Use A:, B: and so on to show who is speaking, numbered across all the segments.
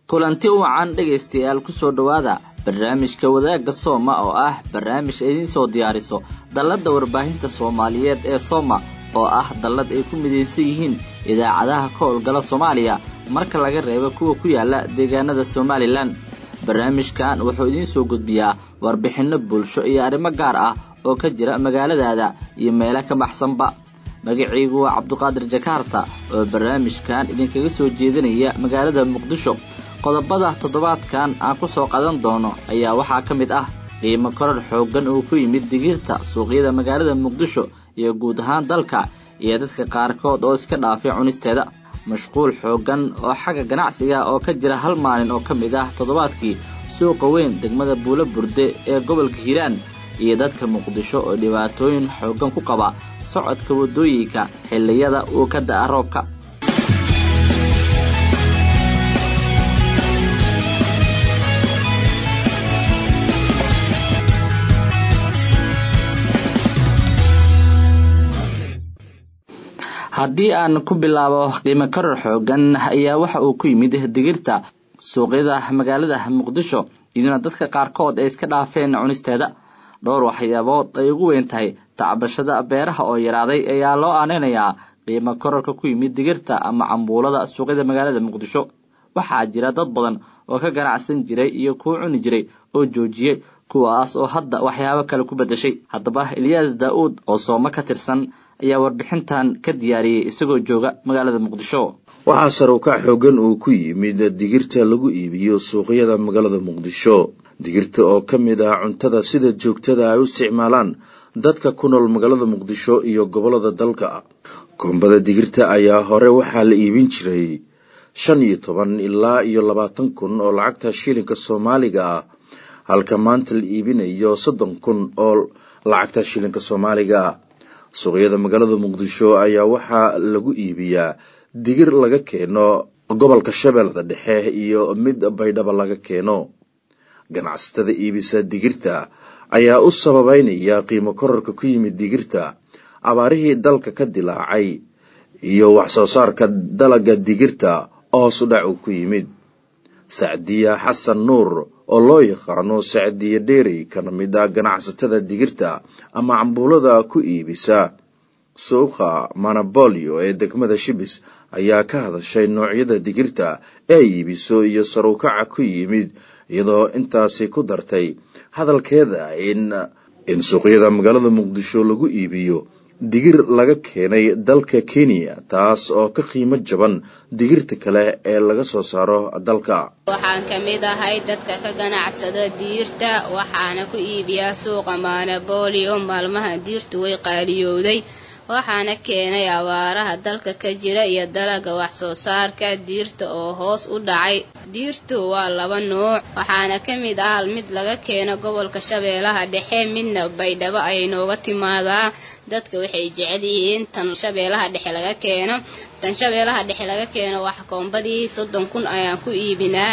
A: kulanti wacan dhegaystayaal kusoo dhowaada barnaamijka wadaagga sooma oo ah barnaamij idiin soo diyaariso dalladda warbaahinta soomaaliyeed ee sooma oo ah dallad ay ku midaysan yihiin idaacadaha ka howlgala soomaaliya marka laga reebo kuwa ku yaala deegaanada somalilan barnaamijkan wuxuu idiin soo gudbiyaa warbixinno bulsho iyo arrimo gaar ah oo ka jira magaaladaada iyo meelo ka baxsanba magacaygu waa cabduqaadir jakaarta oo barnaamijkan idinkaga soo jeedinaya magaalada muqdisho qodobada toddobaadkan aan ku soo qadan doono ayaa waxaa ka mid ah qiimo korar xooggan oo ku yimid digirta suuqyada magaalada muqdisho iyo guud ahaan dalka iyo dadka qaarkood oo iska dhaafay cunisteeda mashquul xooggan oo xagga ganacsiga oo ka jira hal maalin oo ka mid ah toddobaadkii suuqa weyn degmada buulo burde ee gobolka hiiraan iyo dadka muqdisho oo dhibaatooyin xooggan ku qaba socodka waddooyinka xilliyada uu ka da'a roobka haddii aan ku bilaabo qiimo karar xooggan ayaa waxa uu ku yimid digirta suuqyada magaalada muqdisho iyaduna dadka qaarkood ay iska dhaafeen cunisteeda dhowr waxyaabood ay ugu weyn tahay tacbashada beeraha oo yaraaday ayaa loo aaneynayaa qiimo korarka ku yimid digirta ama cambuulada suuqyada magaalada muqdisho waxaa jira dad badan oo ka ganacsan jiray iyo kuwa cuni jiray oo joojiyey kuwaas oo hadda waxyaabo kale ku beddeshay haddaba eliyas daa-uud oo sooma ka tirsan ayaa warbixintan ka diyaariyey isagoo jooga magaalada muqdisho
B: waxaa sarukac xoogan uu ku yimid digirta lagu iibiyo suuqyada magaalada muqdisho digirta oo ka mid ah cuntada sida joogtada ay u isticmaalaan dadka ku nool magaalada muqdisho iyo gobollada dalka koombada digirta ayaa hore waxaa la iibin jiray shan iyo toban ilaa iyo labaatan kun oo lacagta shilinka soomaaliga ah halka maanta la iibinayo soddon kun oo lacagta shilinka soomaaliga ah suuqyada magaalada muqdisho ayaa waxaa lagu iibiyaa digir laga keeno gobolka shabeellada dhexe iyo mid baydhaba laga keeno ganacsatada iibisa digirta ayaa u sababeynaya qiimo korarka ku yimid digirta abaarihii dalka ka dilaacay iyo wax soo saarka dalaga digirta hoos u dhac uu ku yimid sacdiya xasan nuur oo loo yaqaano sacdiya dheeri kana mid ah ganacsatada digirta ama cambuulada ku iibisa suuqa manabolio ee degmada shibis ayaa ka hadashay noocyada digirta ee iibiso iyo sarukaca ku yimid iyadoo intaasi ku dartay hadalkeeda in in suuqyada magaalada muqdisho lagu iibiyo digir laga keenay dalka kenya taas oo ka qiimo jaban digirta kale ee laga soo saaro dalka
C: waxaan ka mid ahay dadka ka ganacsada diirta waxaana ku iibiyaa suuqa manabolio maalmaha diirtu way qaaliyowday waxaana keenay abaaraha dalka ka jira iyo dalaga wax soo saarka diirta oo hoos u dhacay diirtu waa laba nuuc waxaana ka mid ah mid laga keeno gobolka shabeellaha dhexe midna baydhabo ayay nooga timaadaa dadka waxay jecel yihiin tan shabeellaha dhexe laga keeno tan shabeellaha dhexe laga keeno wax koombadii soddon kun ayaan ku iibinaa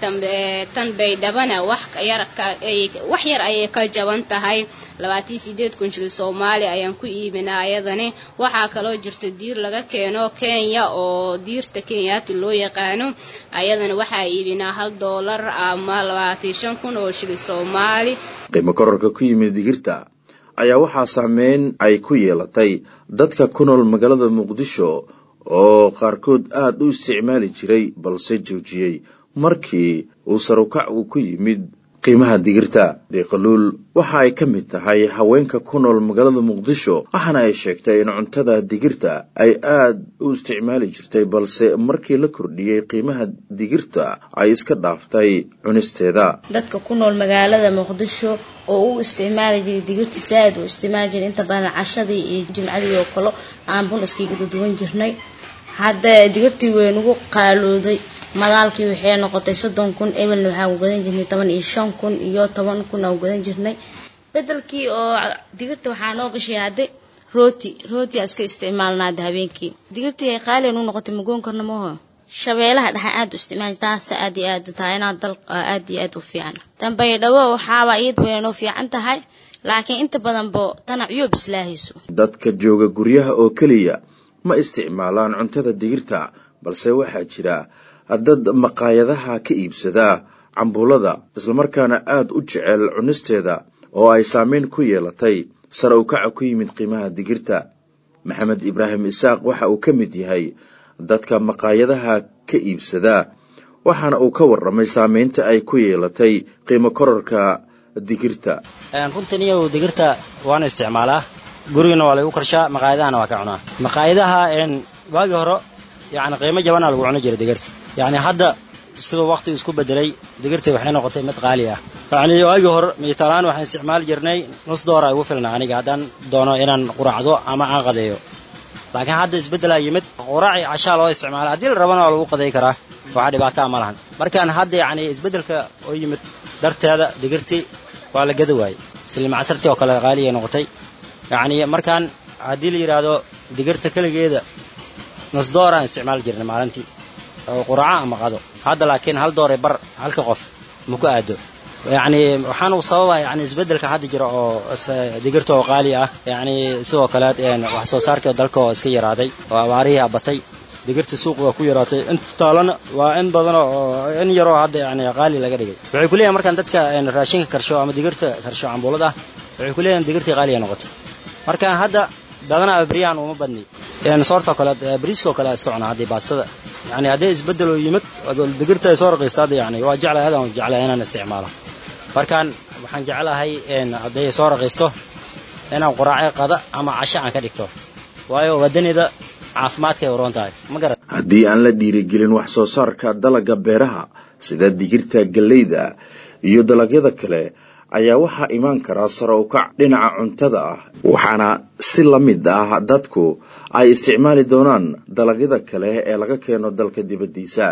C: tan baydhabana wax yar ayay ka jaban tahay labaatan sideed kun shil soomaali ayaan ku iibinaa ayadani waxaa kaloo jirta diir laga keeno kenya oo diirta kenyaati loo yaqaano ayadana waxaa iibinaa hal doolar ama labaatan shan kun oo shil soomaali
B: qiimo korarka ku yimid digirta ayaa waxaa saameyn ay ku yeelatay dadka ku nool magaalada muqdisho oo qaarkood aada u isticmaali jiray balse joojiyey markii uu sarukac uu ku yimid qiimaha digirta deeqaluul waxa ay ka mid tahay haweenka ku nool magaalada muqdisho waxaana ay sheegtay in cuntada digirta ay aada u isticmaali jirtay balse markii la kordhiyey qiimaha digirta ay iska dhaaftay cunisteeda
D: dadka ku nool magaalada muqdisho oo u isticmaali jiray digirta saaid u isticmaali jiray inta badan cashadii iyo jimcadii oo kale aan bun iskiga duduwan jirnay hadda digirtii weynugu qaalooday madaalkii waxay noqotay soddon kun ebelna waxaan gadan jirnay toban iyo shan kun iyo toban kun aan gadan jirnay bedelkii oo digirta waxaa noo gashay hadde rooti rooti aan iska isticmaalna hadda habeenkii digirtii ay qaalian u noqotay magoon karna maho shabeelaha dhexa aada u isticmaal taasa aad iyo aad tahay inaa dal aad iyo aad u fiican tan baydhabo waxaaba iyad waynoo fiican tahay laakiin inta badanbo tana cuyub islaahayso
B: dadka jooga guryaha oo keliya ma isticmaalaan cuntada digirta balse waxaa jira dad maqaayadaha ka iibsada cambuulada islamarkaana aada u jecel cunisteeda oo ay saameyn ku yeelatay sare u kaca ku yimid qiimaha digirta maxamed ibraahim isaaq waxa uu ka mid yahay dadka maqaayadaha ka iibsada waxaana uu ka warramay saameynta ay ku yeelatay qiimo kororka digirta
E: runtan iyo digirta waana isticmaalaa gurigana waa lagu karshaa maqaayadahana waa ka cunaa maqaayadaha waagii hore yani qiimo jabanaa lagu cuno jira digirta yani hadda siduu waqtigu isku bedelay digirta waxay noqotay mid qaali ah yani waagii hore mitalaan waxaan isticmaali jirnay nus doora igu filna aniga haddaan doono inaan quraacdo ama aan qadeeyo laakiin hadda isbeddelaa yimid quraaci cashaa loo isticmaala haddii la rabana waa lagu qaday karaa waxaa dhibaataa ma lahan markaan hadda yani isbeddelka oo yimid darteeda digirtii waa la gada waayey silmacasartii oo kale qaaliya noqotay yacni markaan haddii la yidhaahdo digirta keligeeda nus dooraan isticmaali jirnay maalintii oo quraaco ama qado hadda laakiin hal doore bar halka qof ma ku aado yacni waxaan uu sababa yani isbeddelka hadda jira oo digirta oo qaali ah yacni sidoo kale wax soo saarka dalka oo iska yaraaday oo abaarihii abatay digirta suuq waa ku yaraatay inta taalana waa in badan oo in yaroo hadda yani qaali laga dhigay waxay ku leeyahin markaan dadka raashinka karsho ama digirta karsho cambuulad ah waxay ku leeyahin digirtii qaaliya noqotay markaan hadda badanaa beryahan uma badni soortoo kale bariiskoo kale iska cunaa haddii baastada yani haddii isbeddeloo yimid digirta ay soo raqiista hadda yani waa jeclahay adaan jeclahay inaan isticmaalo markaan waxaan jeclahay hadday soo raqiisto inaan quraace qada ama casho aan ka dhigto waayo wadanida caafimaadkay uroon tahay ma garan
B: haddii aan la dhiirigelin wax soo saarka dalagga beeraha sida digirta galleyda iyo dalagyada kale ayaa waxaa imaan karaa sare u kac dhinaca cuntada ah waxaana si la mid ah dadku ay isticmaali doonaan dalagyada kale ee laga keeno dalka dibaddiisa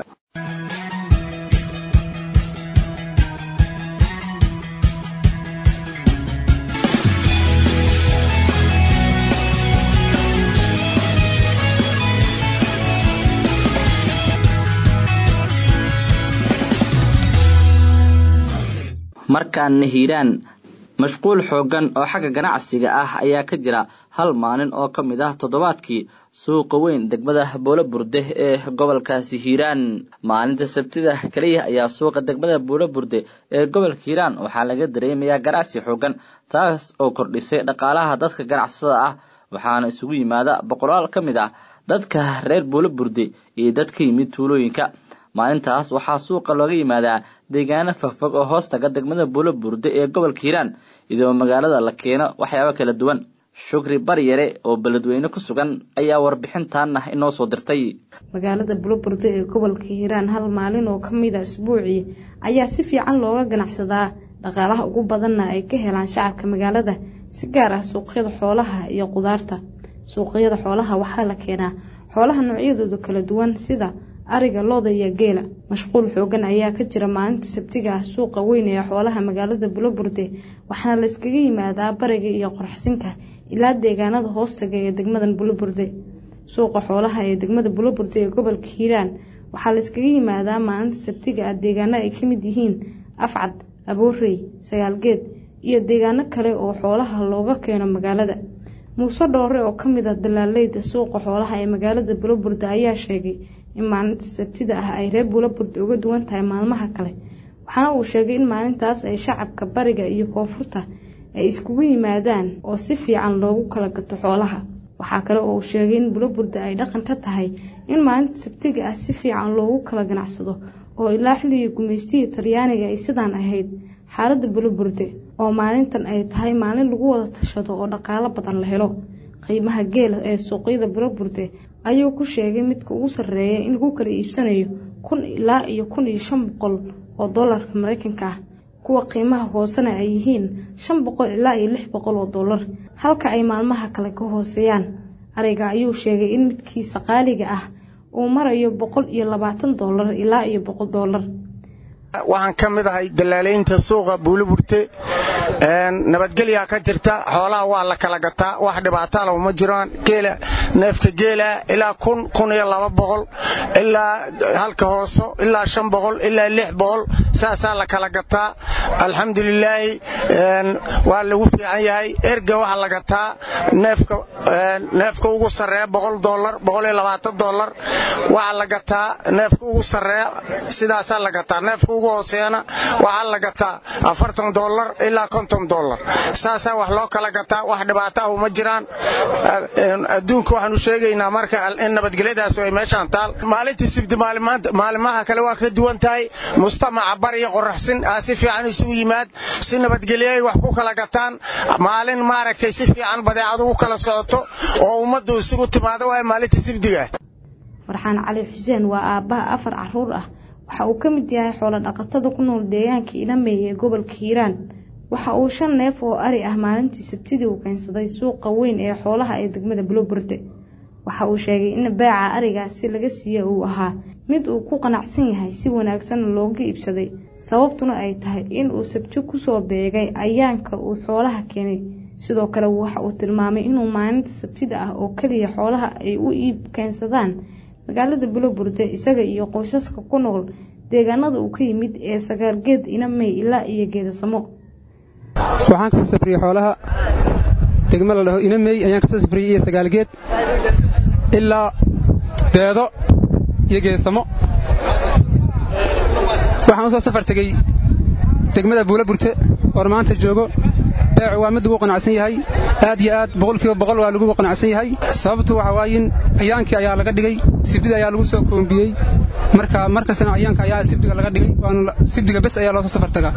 A: markaana hiiraan mashquul xooggan oo xagga ganacsiga ah ayaa ka jira hal maalin oo ka mid ah toddobaadkii suuqa weyn degmada boolo burde ee gobolkaasi hiiraan maalinta sabtida keliya ayaa suuqa degmada boolo burde ee gobolka hiiraan waxaa laga dareemayaa ganacsi xooggan taas oo kordhisay dhaqaalaha dadka ganacsada ah waxaana isugu yimaada boqolaal ka mid ah dadka reer boolo burde iyo dad ka yimid tuulooyinka maalintaas waxaa suuqa looga yimaadaa deegaano fogfog oo hoostaga degmada buulo burde ee gobolka hiiraan iyadoo magaalada la keeno waxyaabo kala duwan shukri baryare oo beledweyne ku sugan ayaa warbixintaana inoo soo dirtay
F: magaalada buloburde ee gobolka hiiraan hal maalin oo ka mid a isbuucii ayaa si fiican looga ganacsadaa dhaqaalaha ugu badanna ay ka helaan shacabka magaalada si gaar ah suuqyada xoolaha iyo qudaarta suuqyada xoolaha waxaa la keenaa xoolaha noocyadooda kala duwan sida ariga looda iyo geela mashquul xoogan ayaa ka jira maalinta sabtiga ah suuqa weyn ee xoolaha magaalada buloburde waxaana la iskaga yimaadaa bariga iyo qorxsinka ilaa deegaanada hoostaga ee degmadan buloburde suuqa xoolaha ee degmada buloburde ee gobolka hiiraan waxaa la iskaga yimaadaa maalinta sabtiga ah deegaano ay ka mid yihiin afcad aboorey sagaalgeed iyo deegaano kale oo xoolaha looga keeno magaalada muuse dhoore oo ka mid ah dalaaleyda suuqa xoolaha ee magaalada buloburde ayaa sheegay in maalinta sabtida ah ay reer buloburde uga duwan tahay maalmaha kale waxaana uu sheegay in maalintaas ay shacabka bariga iyo koonfurta ay iskugu yimaadaan oo si fiican loogu kala gato xoolaha waxaa kale oo uu sheegay in buloburde ay dhaqan ka tahay in maalinta sabtiga ah si fiican loogu kala ganacsado oo ilaa xilligii gumaystihii talyaaniga ay sidaan ahayd xaaladda buloburde oo maalintan ay tahay maalin lagu wada tashado oo dhaqaalo badan la helo qiimaha geela ee suuqyada buloburde ayuu ku sheegay midka ugu sarreeya in lagu kala iibsanayo kun ilaa iyo kun iyo shan boqol oo doolarka mareykanka ah kuwa qiimaha hoosena ay yihiin shan boqol ilaa iyo lix boqol oo doolar halka ay maalmaha kale ka hooseeyaan ariga ayuu sheegay in midkiisa qaaliga ah uu marayo boqol iyo labaatan doolar ilaa iyo boqol doolar
G: waxaan ka mid ahay dalaalaynta suuqa buuliburte nabadgelyaa ka jirta xoolaha waa la kala gataa wax dhibaatala uma jiraan geela neefka geela ilaa kun kun iyo laba boqol ilaa halka hooso ilaa shan boqol ilaa lix boqol saasaa la kala gataa alxamdulilaahi waa lagu fiican yahay erga waxaa la gataa neefka ugu sarreeya boqol dolar boqoliyo labaatan dolar waxaa la gataa neefka ugu sarreeya sidaasaa la gataa neefka ugu hooseeyana waxaa la gataa afartan dolar ilaa konton dolar saasaa wax loo kala gataa wax dhibaataahu ma jiraan adduunka waxaanu sheegaynaa marka in nabadgelyadaas ay meeshaan taal maalintii sibdi maalimaha kale waa ka duwan tahay mujtamaca bar iyo qoraxsin aa si fiican isugu yimaad si nabadgelyo ay wax ku kala gataan maalin maaragtay si fiican badeecadu u kala socoto oo ummaddu isugu timaado waay maalintii sibdiga
F: farxaan cali xuseen waa aabbaha afar caruur ah waxa uu ka mid yahay xoolo dhaqatada ku nool deegaanka inamey ee gobolka hiiraan waxa uu shan neef oo ari ah maalintii sabtidii uu keensaday suuqa weyn ee xoolaha ee degmada buloburde waxa uu sheegay in beeca arigaasi laga siiye uu ahaa mid uu ku qanacsan yahay si wanaagsanna looga iibsaday sababtuna ay tahay in uu sabti kusoo beegay ayaanka uu xoolaha keenay sidoo kale waxa uu tilmaamay inuu maalinta sabtida ah oo keliya xoolaha ay u iib keensadaan magaalada buloburde isaga iyo qoysaska ku nool deegaanada uu ka yimid ee sagaalgeed inamey ilaa iyo geedasamo
H: waxaan kasoo safriyey xoolaha degmo la dhaho inamey ayaan kasoo safriyey iyo sagaalgeed ilaa deedo iyo geesamo waxaan u soo safar tegey degmada buula burte oon maanta joogo beecu waa mid lagu qanacsan yahay aad iyo aad boqolkiiba boqol waa lagu qanacsan yahay sababtu waxa waayin ayaankii ayaa laga dhigay sibdida ayaa lagu soo koombiyey marka markastana ayaanka ayaa sibdiga laga dhigay waana sibdiga bes ayaa loo soo safar tagaa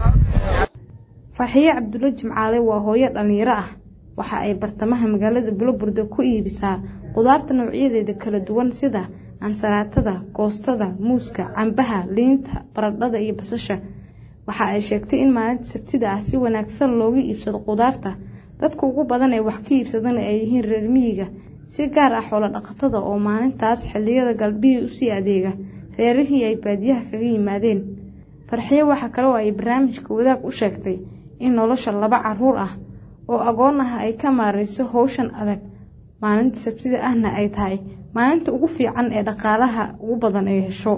F: farxiye cabdulla jimcaale waa hooyo dhallinyaro ah waxa ay bartamaha magaalada buloburde ku iibisaa qudaarta noocyadeeda kala duwan sida ansaraatada koostada muuska cambaha liinta baradhada iyo basasha waxa ay sheegtay in maalinta sabtida ah si wanaagsan looga iibsado qudaarta dadka ugu badan ee wax ka iibsadana ay yihiin reer miyiga si gaar ah xoolo dhaqatada oo maalintaas xilliyada galbihii usii adeega reerihii ay baadiyaha kaga yimaadeen farxiye waxa kale oo ay barnaamijka wadaag u sheegtay in nolosha laba caruur ah oo agoon ah ay ka maarayso howshan adag maalinta sabtida ahna ay tahay maalinta ugu fiican ee dhaqaalaha ugu badan ay hesho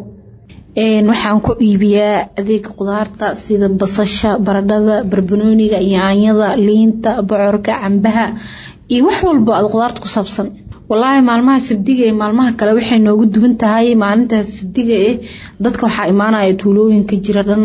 I: waxaan ku iibiyaa adeega qudaarta sida basasha baradhada barbanooniga yaanyada liinta bocorka cambaha iyo wax walba aad qudaarta ku saabsan walaahi maalmaha sabdiga ee maalmaha kale waxay noogu duwan tahay maalintaas sabdiga eh dadka waxaa imaanaya tuulooyinka jira dhan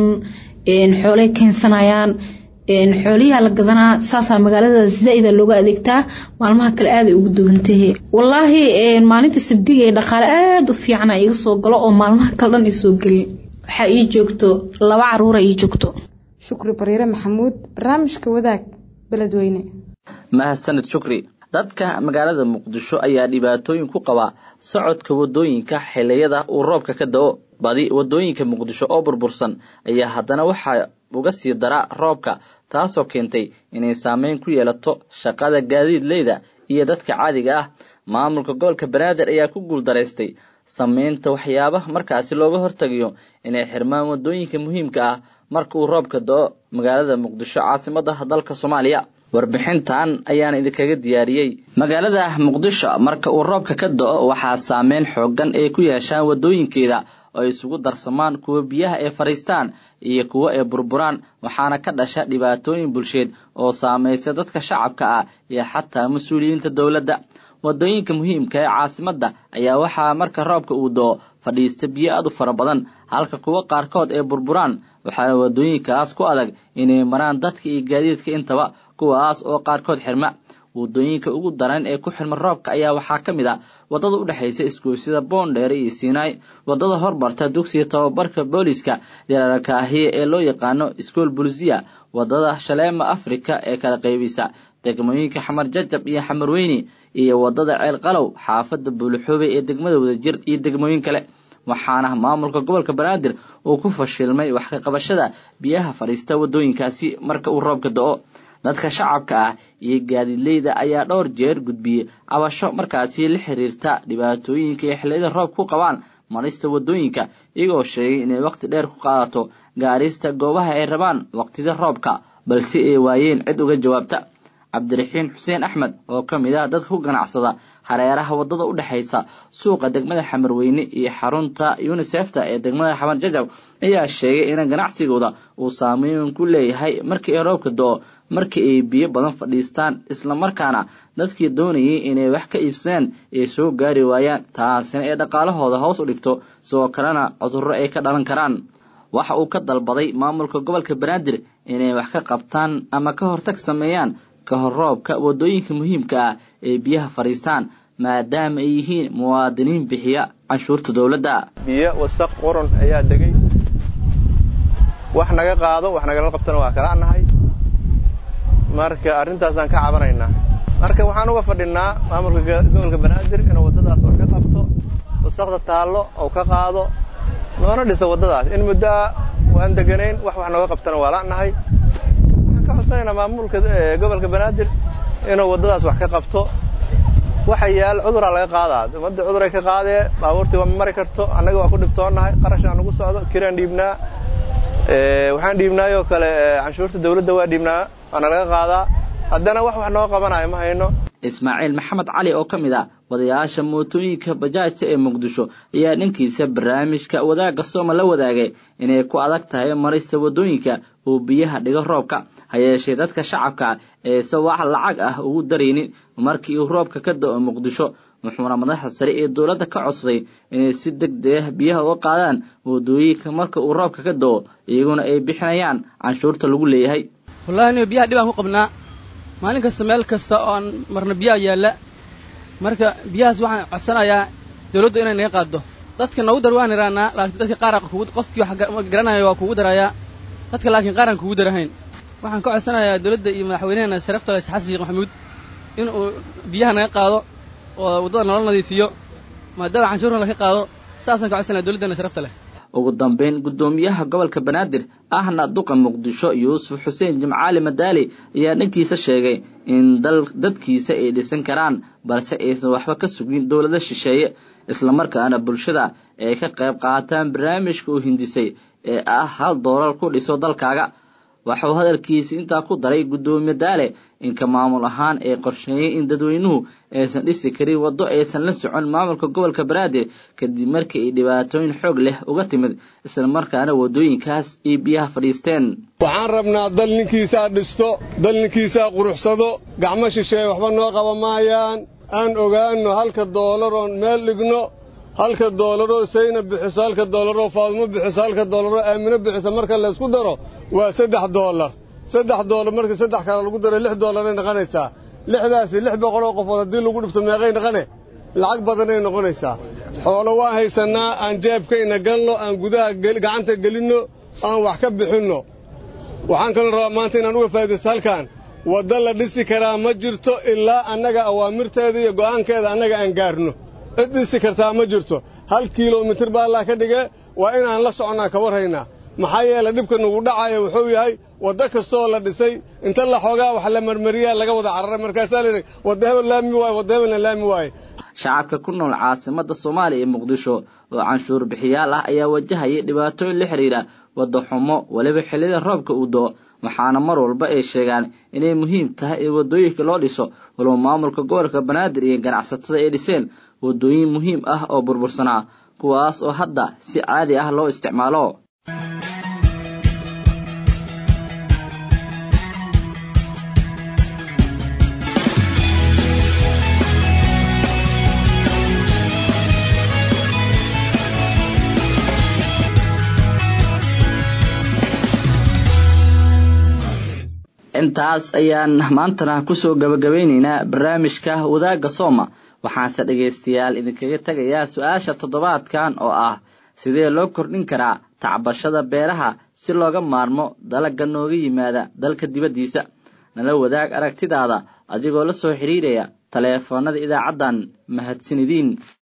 I: xoolay keensanayaan xooliyaa la gadanaa saasaa magaalada zaa-ida looga adeegtaa maalmaha kale aaday ugu duwantahe walaahi maalinta sabdiga ee dhaqaale aada u fiicana iga soo galo oo maalmaha kale dhan isoo gelin waxaa ii joogto laba caruura ii joogto
F: shukri bariire maxamuud barnaamijka wadaag beledweyne
A: mahadsanid shukri dadka magaalada muqdisho ayaa dhibaatooyin ku qaba socodka wadooyinka xiliyada uu roobka ka da-o badi wadooyinka muqdisho oo burbursan ayaa haddana waxaa uga sii dara roobka taasoo keentay inay saameyn ku yeelato shaqada gaadiidleyda iyo dadka caadiga ah maamulka gobolka banaadir ayaa ku guuldaraystay sameynta waxyaabaha markaasi looga hortagayo inay xirmaan wadooyinka muhiimka ah marka uu roobka da-o magaalada muqdisho caasimada dalka soomaaliya warbixintan ayaan idinkaga diyaariyey magaalada muqdisho marka uu roobka ka da-o waxaa saameyn xoogan ay ku yeeshaan wadooyinkeeda oo ay isugu darsamaan kuwa biyaha ay fadhiistaan iyo kuwa ay burburaan waxaana ka dhasha dhibaatooyin bulsheed oo saamaysa dadka shacabka ah iyo xataa mas-uuliyiinta dowladda wadooyinka muhiimka ee caasimadda ayaa waxaa marka roobka uu do-o fadhiista biyo aad u fara badan halka kuwa qaarkood ay burburaan waxaana wadooyinkaas ku adag inay maraan dadka iyo gaadiidka intaba kuwaas oo qaarkood xirma wadooyinka ugu daran ee ku xirma roobka ayaa waxaa ka mid a wadada u dhexaysa isgoysyada boondheere iyo siinaay wadada hormarta dugsiga tababarka booliska yararkaahiye ee loo yaqaano iskool bulisiya wadada shaleema afrika ee kala qaybisa degmooyinka xamar jajab iyo xamar weyni iyo wadada ceel qalow xaafada buulixoobey ee degmada wadajir iyo degmooyin kale waxaana maamulka gobolka banaadir uu ku fashilmay wax ka qabashada biyaha fadhiista wadooyinkaasi marka uu roobka do-o dadka shacabka ah iyo gaadiidleyda ayaa dhowr jeer gudbiyey cabasho markaasi la xiriirta dhibaatooyinka iyo xilliyada roob ku qabaan marista wadooyinka iyagoo sheegay inay waqti dheer ku qaadato gaarista goobaha ay rabaan waqtida roobka balse ay waayeen cid uga jawaabta cabdiraxiin xuseen axmed oo ka mid ah dadka ku ganacsada hareeraha waddada u dhexaysa suuqa degmada xamarweyne iyo xarunta unisefta ee degmada xamar jajab ayaa sheegay in ganacsigooda uu saameyn ku leeyahay markii ay roobka do-o markii ay biyo badan fadhiistaan islamarkaana dadkii doonayay inay wax ka iibsadaan ay soo gaari waayaan taasina ay dhaqaalahooda hoos u dhigto sidoo kalena cudurro ay ka dhalan karaan waxa uu ka dalbaday maamulka gobolka banaadir inay wax ka qabtaan ama ka hortag sameeyaan ka hor roobka waddooyinka muhiimka ah ee biyaha fadhiistaan maadaama ay yihiin muwaadiniin bixiya canshuurta dowladda
J: biyo wasaq qoron ayaa degay wax naga qaado wax nagala qabtana waa kala nahay marka arrintaasaan ka cabanaynaa marka waxaan uga fadhinaa maamulka gobolka banaadir inuu waddadaas wax ka qabto wasaqda taallo oo ka qaado noona dhisa waddadaas in muddoa waan deganayn wax wax nooga qabtana waa la'nahay waxaan ka codsanaynaa maamulka gobolka banaadir inuu waddadaas wax ka qabto waxa yaal cuduraa laga qaadaa ummadda cuduray ka qaadee baabuurtii waa ma mari karto annaga waa ku dhibtoonnahay qarashaan nagu socdo kiraan dhiibnaa waxaan dhiibnaayoo kale canshuurta dawladda waa dhiibnaa waana laga qaadaa haddana wax wax noo qabanayo ma hayno
A: ismaaciil maxamed cali oo ka mid ah wadayaasha mootooyinka bajaajta ee muqdisho ayaa dhankiisa barnaamijka wadaagga sooma la wadaagay inay ku adag tahay marista waddooyinka uu biyaha dhigo roobka ha yeeshee dadka shacabka eese wax lacag ah ugu daraynin markii uu roobka ka da-o muqdisho wuxuuna madaxda sare ee dowladda ka codsaday inay si deg deg ah biyaha uga qaadaan waddooyinka marka uu roobka ka da-o iyaguna ay bixinayaan canshuurta lagu leeyahay
K: wallahi niyo biyaha dhibaan ku qabnaa maalin kasta meel kasta oo aan marna biyaha yaalla marka biyahaas waxaan codsanayaa dawladdu inay naga qaaddo dadka noogu dar waan iraanaa laakiin dadka qaar qofkii wax garanaya waa kugu darayaa dadka laakiin qaaraan kugu darahayn waxaan ka codsanayaa dawladda iyo madaxweynaheena sharafta leh xasan sheekh maxamuud in uu biyaha naga qaado oo waddada noola nadiifiyo maadaama canshuurna laga qaado saasaan ka codsanaya dawladdeena sharafta leh
A: ugu dambeyn guddoomiyaha gobolka banaadir ahna duqa muqdisho yuusuf xuseen jimcaali madaali ayaa dhankiisa sheegay in dal dadkiisa ay dhisan karaan balse aysan waxba ka sugin dowlado shisheeye islamarkaana bulshada ay ka qayb qaataan barnaamijka uu hindisay ee ah hal doolar ku dhiso dalkaaga waxauu hadalkiisi intaa ku daray guddoomiye daale inka maamul ahaan ay qorsheeyeen in dadweynuhu aysan dhisi karin waddo aysan la socon maamulka gobolka banaadir kadib markii ay dhibaatooyin xoog leh uga timid islamarkaana waddooyinkaas ay biyaha fadhiisteen
L: waxaan rabnaa dal ninkiisaa dhisto dal ninkiisaa quruxsado gacmo shisheeye waxba noo qaba maayaan aan ogaanno halka doolar oon meel dhigno halka doolaroo sayna bixiso halka doolaroo faadumo bixiso halka doolaroo aamino bixiso marka laysku daro waa saddex doolar saddex doolar markii saddex kale lagu daro lix doolaray noqonaysaa lixdaasi lix boqoloo qofood haddii lagu dhifto meeqay noqone lacag badanay noqonaysaa xoolo waan haysannaa aan jeebkayna galno aan gudaha gacanta gelinno aan wax ka bixinno waxaan kaloo rabaa maanta inaan uga faa'idaysto halkan wadda la dhisi karaa ma jirto ilaa annaga awaamirteeda iyo go'aankeeda annaga aan gaarno cid dhisi kartaa ma jirto hal kilomitir baa allah ka dhige waa inaan la soconnaa ka warhaynaa maxaa yeele dhibka nugu dhacaya wuxuu yahay waddo kastooo la dhisay inta la xoogaa wax la marmariyaa laga wada cararay markaasaa layidhi wadda hebel laami waaye wadda hebelna laami waaye
A: shacabka ku nool caasimadda soomaaliya ee muqdisho oo canshuur bixiyaal ah ayaa wajahaya dhibaatooyin la xidhiidha wadda xumo weliba xilliyada roobka uu do-o waxaana mar walba ay sheegaan inay muhiim tahay in waddooyinka loo dhiso walow maamulka gobolka banaadir iyo ganacsatada ay dhiseen waddooyin muhiim ah oo burbursanaa kuwaas oo hadda si caadi ah loo isticmaalo intaas ayaan maantana kusoo gabagabaynaynaa barnaamijka wadaagga sooma waxaanse dhegaystayaal idinkaga tegayaa su-aasha toddobaadkan oo ah sidee loo kordhin karaa tacbashada beeraha si looga maarmo dalagga nooga yimaada dalka dibaddiisa nala wadaag aragtidaada adigoo la soo xidhiiraya taleefoonnada idaacaddan mahadsanidin